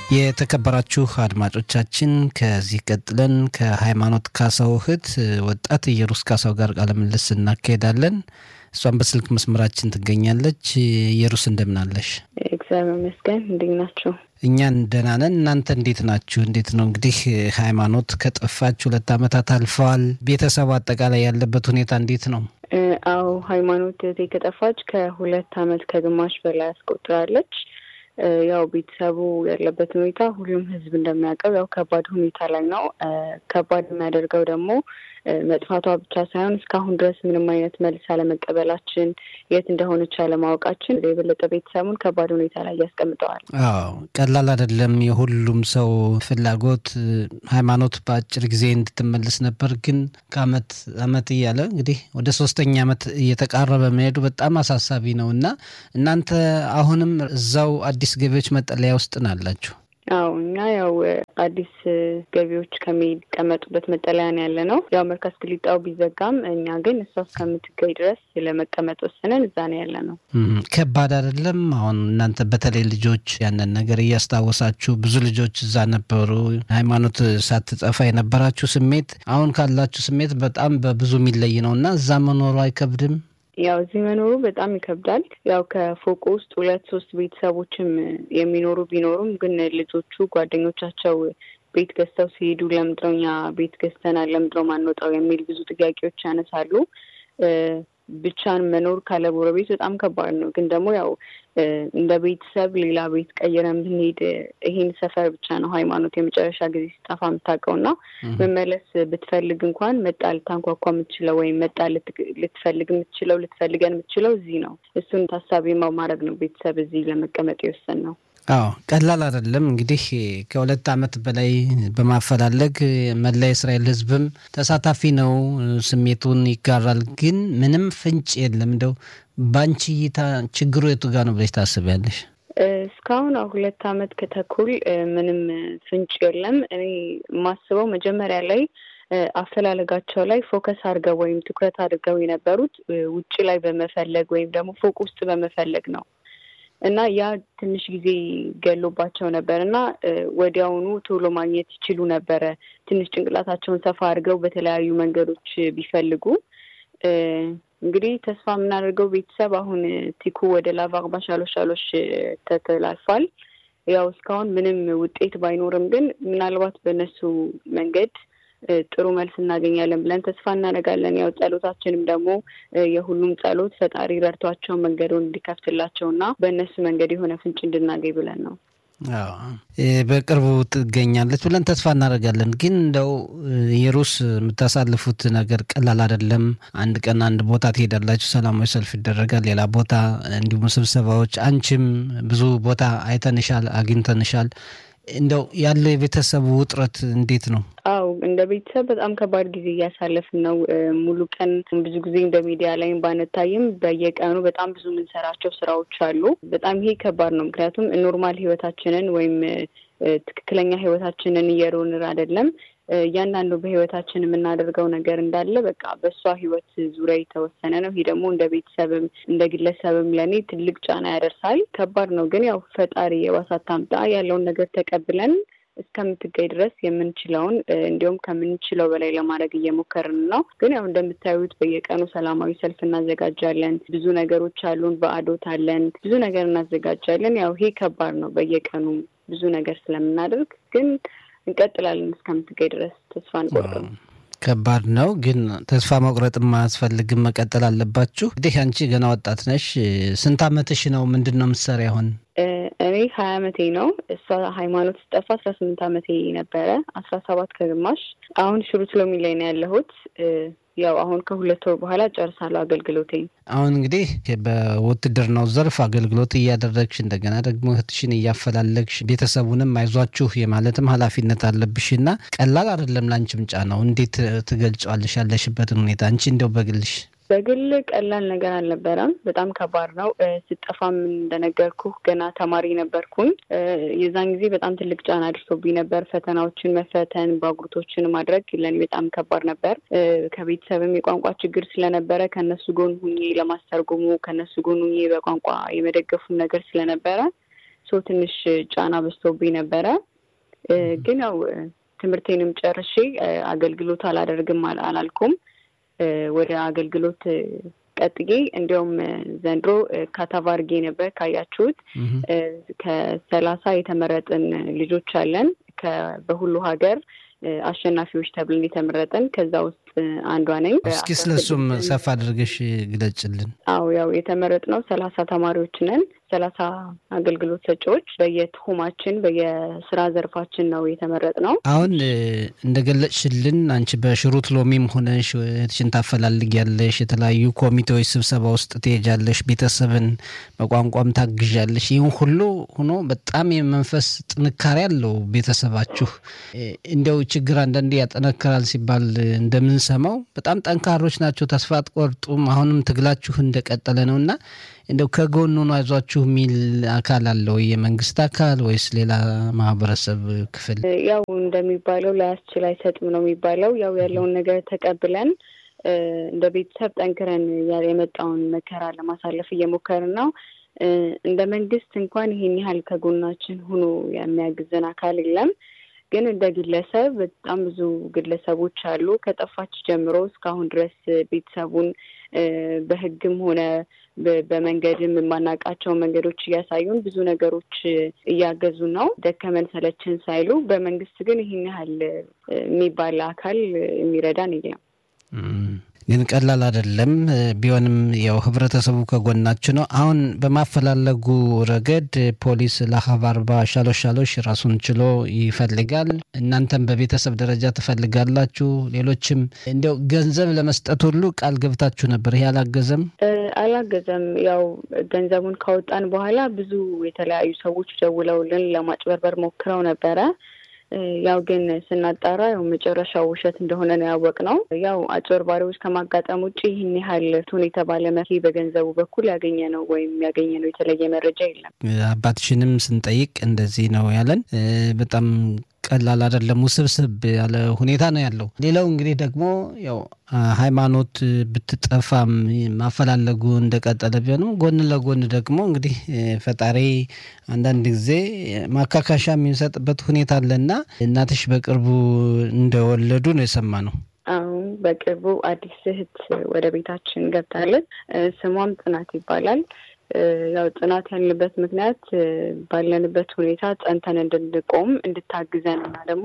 የተከበራችሁ አድማጮቻችን ከዚህ ቀጥለን ከሃይማኖት ካሳው እህት ወጣት ኢየሩስ ካሳው ጋር ቃለ ምልልስ እናካሄዳለን። እሷን በስልክ መስመራችን ትገኛለች። ኢየሩስ እንደምናለሽ? እግዚአብሔር ይመስገን። እንዴት ናችሁ? እኛን ደህና ነን። እናንተ እንዴት ናችሁ? እንዴት ነው እንግዲህ ሃይማኖት ከጠፋች ሁለት ዓመታት አልፈዋል። ቤተሰቡ አጠቃላይ ያለበት ሁኔታ እንዴት ነው? አዎ ሃይማኖት እህቴ ከጠፋች ከሁለት ዓመት ከግማሽ በላይ አስቆጥራለች። ያው ቤተሰቡ ያለበት ሁኔታ ሁሉም ሕዝብ እንደሚያውቀው ያው ከባድ ሁኔታ ላይ ነው። ከባድ የሚያደርገው ደግሞ መጥፋቷ ብቻ ሳይሆን እስካሁን ድረስ ምንም አይነት መልስ አለመቀበላችን፣ የት እንደሆነች አለማወቃችን የበለጠ ቤተሰቡን ከባድ ሁኔታ ላይ ያስቀምጠዋል። አዎ ቀላል አይደለም። የሁሉም ሰው ፍላጎት ሃይማኖት በአጭር ጊዜ እንድትመልስ ነበር። ግን ከአመት አመት እያለ እንግዲህ ወደ ሶስተኛ አመት እየተቃረበ መሄዱ በጣም አሳሳቢ ነው እና እናንተ አሁንም እዛው አዲስ ገቢዎች መጠለያ ውስጥ ናላችሁ? አዎ እኛ ያው አዲስ ገቢዎች ከሚቀመጡበት መጠለያ ነው ያለ ነው። ያው መርካዝ ክሊጣው ቢዘጋም እኛ ግን እሷ እስከምትገኝ ድረስ ለመቀመጥ ወስነን እዛ ነው ያለ ነው። ከባድ አይደለም? አሁን እናንተ በተለይ ልጆች ያንን ነገር እያስታወሳችሁ ብዙ ልጆች እዛ ነበሩ። ሃይማኖት ሳትጠፋ የነበራችሁ ስሜት አሁን ካላችሁ ስሜት በጣም በብዙ የሚለይ ነው እና እዛ መኖሩ አይከብድም? ያው እዚህ መኖሩ በጣም ይከብዳል። ያው ከፎቅ ውስጥ ሁለት ሶስት ቤተሰቦችም የሚኖሩ ቢኖሩም ግን ልጆቹ ጓደኞቻቸው ቤት ገዝተው ሲሄዱ ለምንድነው እኛ ቤት ገዝተናል ለምንድነው ማንወጣው የሚል ብዙ ጥያቄዎች ያነሳሉ። ብቻን መኖር ካለ ጎረቤት በጣም ከባድ ነው። ግን ደግሞ ያው እንደ ቤተሰብ ሌላ ቤት ቀይረን ብንሄድ ይሄን ሰፈር ብቻ ነው ሃይማኖት የመጨረሻ ጊዜ ሲጠፋ የምታውቀው እና መመለስ ብትፈልግ እንኳን መጣ ልታንኳኳ የምትችለው ወይም መጣ ልትፈልግ የምትችለው ልትፈልገን የምትችለው እዚህ ነው። እሱን ታሳቢ ማድረግ ነው ቤተሰብ እዚህ ለመቀመጥ የወሰን ነው። አዎ ቀላል አይደለም። እንግዲህ ከሁለት ዓመት በላይ በማፈላለግ መላ የእስራኤል ሕዝብም ተሳታፊ ነው፣ ስሜቱን ይጋራል። ግን ምንም ፍንጭ የለም። እንደው በአንቺ እይታ ችግሩ የቱ ጋር ነው ብለሽ ታስቢያለሽ? እስካሁን ሁለት ዓመት ከተኩል ምንም ፍንጭ የለም። እኔ የማስበው መጀመሪያ ላይ አፈላለጋቸው ላይ ፎከስ አድርገው ወይም ትኩረት አድርገው የነበሩት ውጭ ላይ በመፈለግ ወይም ደግሞ ፎቅ ውስጥ በመፈለግ ነው እና ያ ትንሽ ጊዜ ገሎባቸው ነበር እና ወዲያውኑ ቶሎ ማግኘት ይችሉ ነበረ። ትንሽ ጭንቅላታቸውን ሰፋ አድርገው በተለያዩ መንገዶች ቢፈልጉ እንግዲህ ተስፋ የምናደርገው ቤተሰብ አሁን ቲኩ ወደ ላቫ ባሻሎሽ ሻሎሽ ተተላልፏል። ያው እስካሁን ምንም ውጤት ባይኖርም ግን ምናልባት በእነሱ መንገድ ጥሩ መልስ እናገኛለን ብለን ተስፋ እናደርጋለን። ያው ጸሎታችንም ደግሞ የሁሉም ጸሎት ፈጣሪ ረድቷቸው መንገዱን እንዲከፍትላቸው እና በእነሱ መንገድ የሆነ ፍንጭ እንድናገኝ ብለን ነው። በቅርቡ ትገኛለች ብለን ተስፋ እናደርጋለን። ግን እንደው የሩስ የምታሳልፉት ነገር ቀላል አይደለም። አንድ ቀን አንድ ቦታ ትሄዳላችሁ፣ ሰላማዊ ሰልፍ ይደረጋል፣ ሌላ ቦታ እንዲሁም ስብሰባዎች። አንቺም ብዙ ቦታ አይተንሻል፣ አግኝተንሻል። እንደው ያለው የቤተሰቡ ውጥረት እንዴት ነው? አው እንደ ቤተሰብ በጣም ከባድ ጊዜ እያሳለፍን ነው። ሙሉ ቀን ብዙ ጊዜ እንደ ሚዲያ ላይም ባንታይም በየቀኑ በጣም ብዙ የምንሰራቸው ስራዎች አሉ። በጣም ይሄ ከባድ ነው። ምክንያቱም ኖርማል ህይወታችንን ወይም ትክክለኛ ህይወታችንን እየሮንር አይደለም እያንዳንዱ በህይወታችን የምናደርገው ነገር እንዳለ በቃ በእሷ ህይወት ዙሪያ የተወሰነ ነው። ይሄ ደግሞ እንደ ቤተሰብም እንደ ግለሰብም ለእኔ ትልቅ ጫና ያደርሳል። ከባድ ነው። ግን ያው ፈጣሪ የባሳት ታምጣ ያለውን ነገር ተቀብለን እስከምትገኝ ድረስ የምንችለውን እንዲሁም ከምንችለው በላይ ለማድረግ እየሞከርን ነው። ግን ያው እንደምታዩት በየቀኑ ሰላማዊ ሰልፍ እናዘጋጃለን። ብዙ ነገሮች አሉን። በአዶት አለን። ብዙ ነገር እናዘጋጃለን። ያው ይሄ ከባድ ነው። በየቀኑ ብዙ ነገር ስለምናደርግ ግን እንቀጥላለን እስከምትገኝ ድረስ ተስፋ አንቆርጥም። ከባድ ነው ግን ተስፋ መቁረጥም አያስፈልግም። መቀጠል አለባችሁ። እንግዲህ አንቺ ገና ወጣት ነሽ። ስንት አመትሽ ነው? ምንድን ነው የምትሰሪ አሁን? እኔ ሀያ አመቴ ነው። እሷ ሃይማኖት ስጠፋ አስራ ስምንት አመቴ ነበረ። አስራ ሰባት ከግማሽ አሁን ሽሩት ሎሚ ላይ ነው ያለሁት። ያው አሁን ከሁለት ወር በኋላ ጨርሳለሁ አገልግሎቴን። አሁን እንግዲህ በውትድርናው ዘርፍ አገልግሎት እያደረግሽ እንደገና ደግሞ እህትሽን እያፈላለግሽ ቤተሰቡንም አይዟችሁ የማለትም ኃላፊነት አለብሽ እና ቀላል አይደለም። ላንቺም ጫናው እንዴት ትገልጫዋለሽ ያለሽበትን ሁኔታ አንቺ እንደው በግልሽ? በግል ቀላል ነገር አልነበረም። በጣም ከባድ ነው። ስጠፋም እንደነገርኩ ገና ተማሪ ነበርኩኝ። የዛን ጊዜ በጣም ትልቅ ጫና አድርሶብኝ ነበር። ፈተናዎችን መፈተን፣ ባጉርቶችን ማድረግ ለእኔ በጣም ከባድ ነበር። ከቤተሰብም የቋንቋ ችግር ስለነበረ ከነሱ ጎን ሁኜ ለማስተርጎሙ ከነሱ ጎን ሁኜ በቋንቋ የመደገፉም ነገር ስለነበረ ሶ ትንሽ ጫና በዝቶብኝ ነበረ። ግን ያው ትምህርቴንም ጨርሼ አገልግሎት አላደርግም አላልኩም። ወደ አገልግሎት ቀጥዬ እንዲያውም ዘንድሮ ካታቫርጌ ነበር ካያችሁት ከሰላሳ የተመረጥን ልጆች አለን በሁሉ ሀገር አሸናፊዎች ተብለን የተመረጠን ከዛ ውስጥ አንዷ ነኝ። እስኪ ስለሱም ሰፋ አድርገሽ ግለጭልን። አዎ ያው የተመረጥነው ሰላሳ ተማሪዎች ነን። ሰላሳ አገልግሎት ሰጪዎች በየትሁማችን በየስራ ዘርፋችን ነው የተመረጥነው። አሁን እንደገለጽሽልን አንቺ በሽሩት ሎሚም ሆነሽ እህትሽን ታፈላልጊያለሽ፣ የተለያዩ ኮሚቴዎች ስብሰባ ውስጥ ትሄጃለሽ፣ ቤተሰብን በቋንቋም ታግዣለሽ። ይህም ሁሉ ሆኖ በጣም የመንፈስ ጥንካሬ አለው ቤተሰባችሁ። እንዲያው ችግር አንዳንዴ ያጠነክራል ሲባል እንደምንሰማው በጣም ጠንካሮች ናቸው፣ ተስፋ አትቆርጡም። አሁንም ትግላችሁ እንደቀጠለ ነው እና እንደው ከጎኑ ነው አይዟችሁ የሚል አካል አለ ወይ? የመንግስት አካል ወይስ ሌላ ማህበረሰብ ክፍል? ያው እንደሚባለው ላያስችል አይሰጥም ነው የሚባለው። ያው ያለውን ነገር ተቀብለን እንደ ቤተሰብ ጠንክረን የመጣውን መከራ ለማሳለፍ እየሞከርን ነው። እንደ መንግስት እንኳን ይሄን ያህል ከጎናችን ሆኖ የሚያግዘን አካል የለም። ግን እንደ ግለሰብ በጣም ብዙ ግለሰቦች አሉ። ከጠፋች ጀምሮ እስካሁን ድረስ ቤተሰቡን በሕግም ሆነ በመንገድም የማናውቃቸው መንገዶች እያሳዩን ብዙ ነገሮች እያገዙ ነው። ደከመን ሰለችን ሳይሉ። በመንግስት ግን ይህን ያህል የሚባል አካል የሚረዳን የለም። ግን ቀላል አይደለም። ቢሆንም ያው ህብረተሰቡ ከጎናችሁ ነው። አሁን በማፈላለጉ ረገድ ፖሊስ ለሀብ አርባ ሻሎሽ ሻሎሽ ራሱን ችሎ ይፈልጋል። እናንተም በቤተሰብ ደረጃ ትፈልጋላችሁ። ሌሎችም እንዲያው ገንዘብ ለመስጠት ሁሉ ቃል ገብታችሁ ነበር። ይሄ አላገዘም አላገዘም። ያው ገንዘቡን ካወጣን በኋላ ብዙ የተለያዩ ሰዎች ደውለውልን ለማጭበርበር ሞክረው ነበረ። ያው ግን ስናጣራ ያው መጨረሻው ውሸት እንደሆነ ነው ያወቅነው። ያው አጭበርባሪዎች ከማጋጠም ውጭ ይህን ያህል ቱን የተባለ መሪ በገንዘቡ በኩል ያገኘ ነው ወይም ያገኘ ነው የተለየ መረጃ የለም። አባትሽንም ስንጠይቅ እንደዚህ ነው ያለን። በጣም ቀላል አይደለም፣ ውስብስብ ያለ ሁኔታ ነው ያለው። ሌላው እንግዲህ ደግሞ ያው ሃይማኖት ብትጠፋም ማፈላለጉ እንደቀጠለ ቢሆንም ጎን ለጎን ደግሞ እንግዲህ ፈጣሪ አንዳንድ ጊዜ ማካካሻ የሚሰጥበት ሁኔታ አለና እናትሽ በቅርቡ እንደወለዱ ነው የሰማ ነው። አሁን በቅርቡ አዲስ እህት ወደ ቤታችን ገብታለች። ስሟም ጽናት ይባላል። ያው ጽናት ያልንበት ምክንያት ባለንበት ሁኔታ ጸንተን እንድንቆም እንድታግዘን እና ደግሞ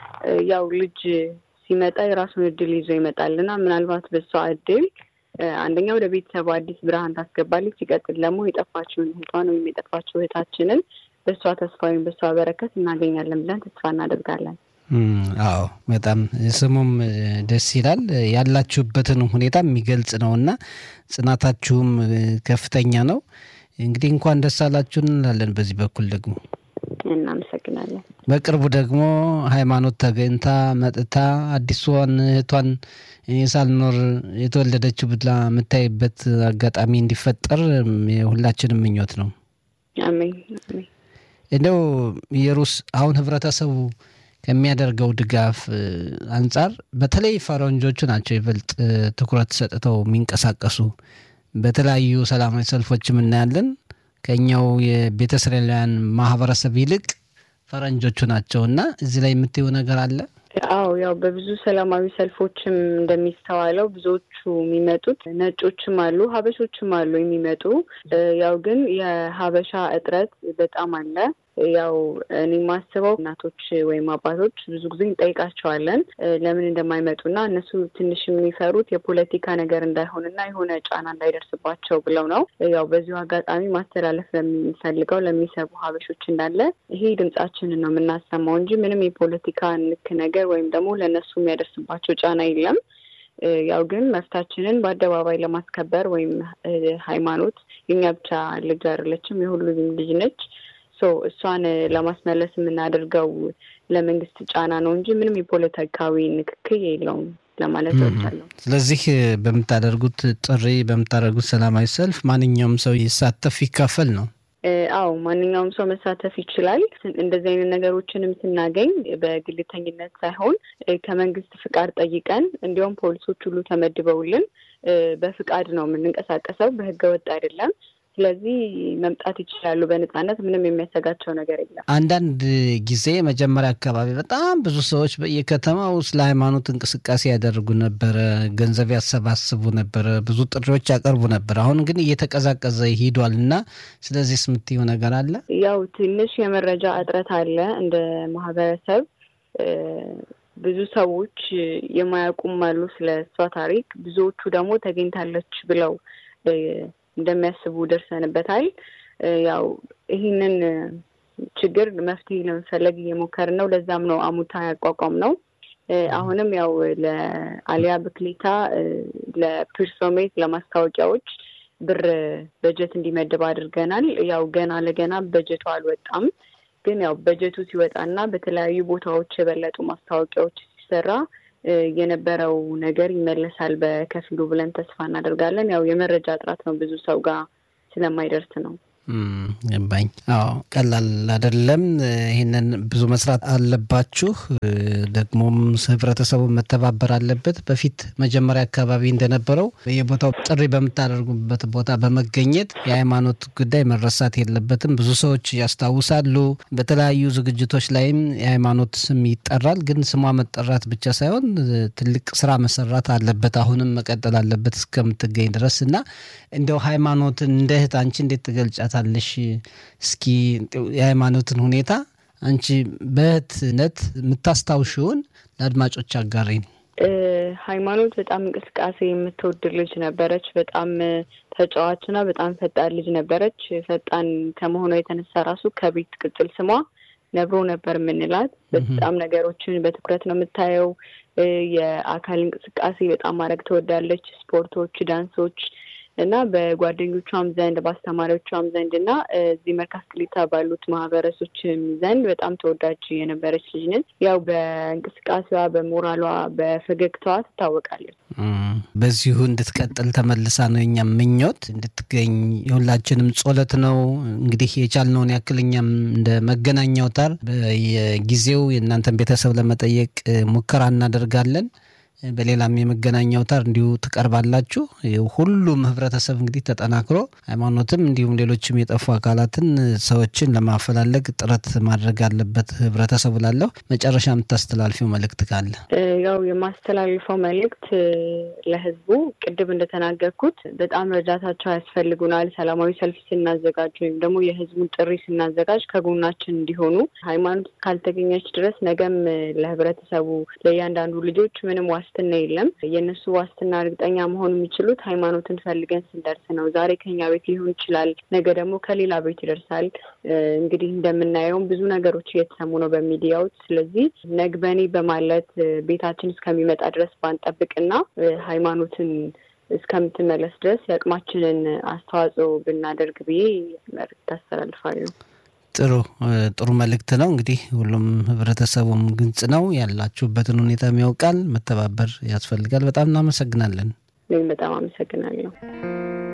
ያው ልጅ ሲመጣ የራሱን እድል ይዞ ይመጣል እና ምናልባት በሷ እድል አንደኛ ወደ ቤተሰቡ አዲስ ብርሃን ታስገባለች። ሲቀጥል ደግሞ የጠፋችውን እህቷን ወይም የጠፋችው እህታችንን በእሷ ተስፋ ወይም በእሷ በረከት እናገኛለን ብለን ተስፋ እናደርጋለን። አዎ በጣም ስሙም ደስ ይላል። ያላችሁበትን ሁኔታ የሚገልጽ ነው እና ጽናታችሁም ከፍተኛ ነው። እንግዲህ እንኳን ደስ አላችሁ እንላለን። በዚህ በኩል ደግሞ እናመሰግናለን። በቅርቡ ደግሞ ሃይማኖት ተገኝታ መጥታ አዲሷን እህቷን እኔ ሳልኖር የተወለደችው ብላ የምታይበት አጋጣሚ እንዲፈጠር የሁላችንም ምኞት ነው። አሜን አሜን። እንደው የሩስ አሁን ህብረተሰቡ ከሚያደርገው ድጋፍ አንጻር በተለይ ፈረንጆቹ ናቸው ይበልጥ ትኩረት ሰጥተው የሚንቀሳቀሱ። በተለያዩ ሰላማዊ ሰልፎችም እናያለን። ከኛው የቤተ እስራኤላውያን ማህበረሰብ ይልቅ ፈረንጆቹ ናቸው እና እዚህ ላይ የምትየው ነገር አለ? አዎ ያው በብዙ ሰላማዊ ሰልፎችም እንደሚስተዋለው ብዙዎቹ የሚመጡት ነጮችም አሉ፣ ሀበሾችም አሉ የሚመጡ ያው ግን የሀበሻ እጥረት በጣም አለ። ያው እኔ የማስበው እናቶች ወይም አባቶች ብዙ ጊዜ እንጠይቃቸዋለን ለምን እንደማይመጡና እነሱ ትንሽ የሚፈሩት የፖለቲካ ነገር እንዳይሆንና የሆነ ጫና እንዳይደርስባቸው ብለው ነው። ያው በዚሁ አጋጣሚ ማስተላለፍ ለሚፈልገው ለሚሰቡ ሀበሾች እንዳለ ይሄ ድምጻችንን ነው የምናሰማው እንጂ ምንም የፖለቲካ ንክ ነገር ወይም ደግሞ ለእነሱ የሚያደርስባቸው ጫና የለም። ያው ግን መብታችንን በአደባባይ ለማስከበር ወይም ሃይማኖት የኛ ብቻ ልጅ አይደለችም፣ የሁሉም ልጅ ነች። እሷን ለማስመለስ የምናደርገው ለመንግስት ጫና ነው እንጂ ምንም የፖለቲካዊ ንክክል የለውም ለማለት እወዳለሁ። ስለዚህ በምታደርጉት ጥሪ በምታደርጉት ሰላማዊ ሰልፍ ማንኛውም ሰው ይሳተፍ ይካፈል ነው? አዎ ማንኛውም ሰው መሳተፍ ይችላል። እንደዚህ አይነት ነገሮችንም ስናገኝ በግልተኝነት ሳይሆን ከመንግስት ፍቃድ ጠይቀን እንዲሁም ፖሊሶች ሁሉ ተመድበውልን በፍቃድ ነው የምንንቀሳቀሰው፣ በህገ ወጥ አይደለም። ስለዚህ መምጣት ይችላሉ በነጻነት። ምንም የሚያሰጋቸው ነገር የለም። አንዳንድ ጊዜ መጀመሪያ አካባቢ በጣም ብዙ ሰዎች በየከተማው ስለ ሃይማኖት እንቅስቃሴ ያደርጉ ነበረ፣ ገንዘብ ያሰባስቡ ነበረ፣ ብዙ ጥሪዎች ያቀርቡ ነበር። አሁን ግን እየተቀዛቀዘ ሂዷል እና ስለዚህ የምትይው ነገር አለ? ያው ትንሽ የመረጃ እጥረት አለ እንደ ማህበረሰብ ብዙ ሰዎች የማያውቁም አሉ ስለ እሷ ታሪክ። ብዙዎቹ ደግሞ ተገኝታለች ብለው እንደሚያስቡ ደርሰንበታል። ያው ይህንን ችግር መፍትሄ ለመፈለግ እየሞከርን ነው። ለዛም ነው አሙታ ያቋቋም ነው። አሁንም ያው ለአሊያ ብክሌታ ለፕርሶሜት ለማስታወቂያዎች ብር በጀት እንዲመድብ አድርገናል። ያው ገና ለገና በጀቱ አልወጣም ግን ያው በጀቱ ሲወጣና በተለያዩ ቦታዎች የበለጡ ማስታወቂያዎች ሲሰራ የነበረው ነገር ይመለሳል በከፊሉ ብለን ተስፋ እናደርጋለን። ያው የመረጃ እጥረት ነው፣ ብዙ ሰው ጋር ስለማይደርስ ነው። ገባኝ። አዎ ቀላል አይደለም። ይህንን ብዙ መስራት አለባችሁ። ደግሞም ህብረተሰቡ መተባበር አለበት። በፊት መጀመሪያ አካባቢ እንደነበረው የቦታው ጥሪ በምታደርጉበት ቦታ በመገኘት የሃይማኖት ጉዳይ መረሳት የለበትም። ብዙ ሰዎች ያስታውሳሉ። በተለያዩ ዝግጅቶች ላይም የሃይማኖት ስም ይጠራል። ግን ስሟ መጠራት ብቻ ሳይሆን ትልቅ ስራ መሰራት አለበት። አሁንም መቀጠል አለበት እስከምትገኝ ድረስ እና እንደው ሃይማኖትን እንደ እህት አንቺ እንዴት ትገልጫት ታለሽ እስኪ የሃይማኖትን ሁኔታ አንቺ በእህትነት የምታስታውሽውን ለአድማጮች አጋሪን። ሃይማኖት በጣም እንቅስቃሴ የምትወድ ልጅ ነበረች። በጣም ተጫዋችና በጣም ፈጣን ልጅ ነበረች። ፈጣን ከመሆኗ የተነሳ ራሱ ከቤት ቅጽል ስሟ ነብሮ ነበር የምንላት። በጣም ነገሮችን በትኩረት ነው የምታየው። የአካል እንቅስቃሴ በጣም ማድረግ ትወዳለች። ስፖርቶች፣ ዳንሶች እና በጓደኞቿም ዘንድ በአስተማሪዎቿም ዘንድ እና እዚህ መርካቶ ክሊታ ባሉት ማህበረሶችም ዘንድ በጣም ተወዳጅ የነበረች ልጅ ነች። ያው በእንቅስቃሴዋ፣ በሞራሏ፣ በፈገግታዋ ትታወቃለች። በዚሁ እንድትቀጥል ተመልሳ ነው የኛም ምኞት እንድትገኝ የሁላችንም ጸሎት ነው። እንግዲህ የቻልነውን ያክል እኛም እንደ መገናኛ አውታር በየጊዜው የእናንተን ቤተሰብ ለመጠየቅ ሙከራ እናደርጋለን። በሌላም የመገናኛ አውታር እንዲሁ ትቀርባላችሁ። ሁሉም ህብረተሰብ እንግዲህ ተጠናክሮ ሃይማኖትም እንዲሁም ሌሎችም የጠፉ አካላትን ሰዎችን ለማፈላለግ ጥረት ማድረግ አለበት ህብረተሰቡ ላለሁ መጨረሻ የምታስተላልፊው መልእክት ካለ? ያው የማስተላልፈው መልእክት ለህዝቡ ቅድም እንደተናገርኩት በጣም እርዳታቸው ያስፈልጉናል። ሰላማዊ ሰልፍ ስናዘጋጅ ወይም ደግሞ የህዝቡን ጥሪ ስናዘጋጅ ከጎናችን እንዲሆኑ ሃይማኖት ካልተገኘች ድረስ ነገም ለህብረተሰቡ ለእያንዳንዱ ልጆች ምንም ዋስትና የለም። የእነሱ ዋስትና እርግጠኛ መሆን የሚችሉት ሃይማኖትን ፈልገን ስንደርስ ነው። ዛሬ ከኛ ቤት ሊሆን ይችላል፣ ነገ ደግሞ ከሌላ ቤት ይደርሳል። እንግዲህ እንደምናየውም ብዙ ነገሮች እየተሰሙ ነው በሚዲያዎች። ስለዚህ ነግበኔ በማለት ቤታችን እስከሚመጣ ድረስ ባንጠብቅና ሃይማኖትን እስከምትመለስ ድረስ የአቅማችንን አስተዋጽኦ ብናደርግ ብዬ መልዕክት አስተላልፋለሁ። ጥሩ ጥሩ መልእክት ነው። እንግዲህ ሁሉም ህብረተሰቡም ግልጽ ነው፣ ያላችሁበትን ሁኔታም ያውቃል። መተባበር ያስፈልጋል። በጣም እናመሰግናለን። እኔም በጣም አመሰግናለሁ።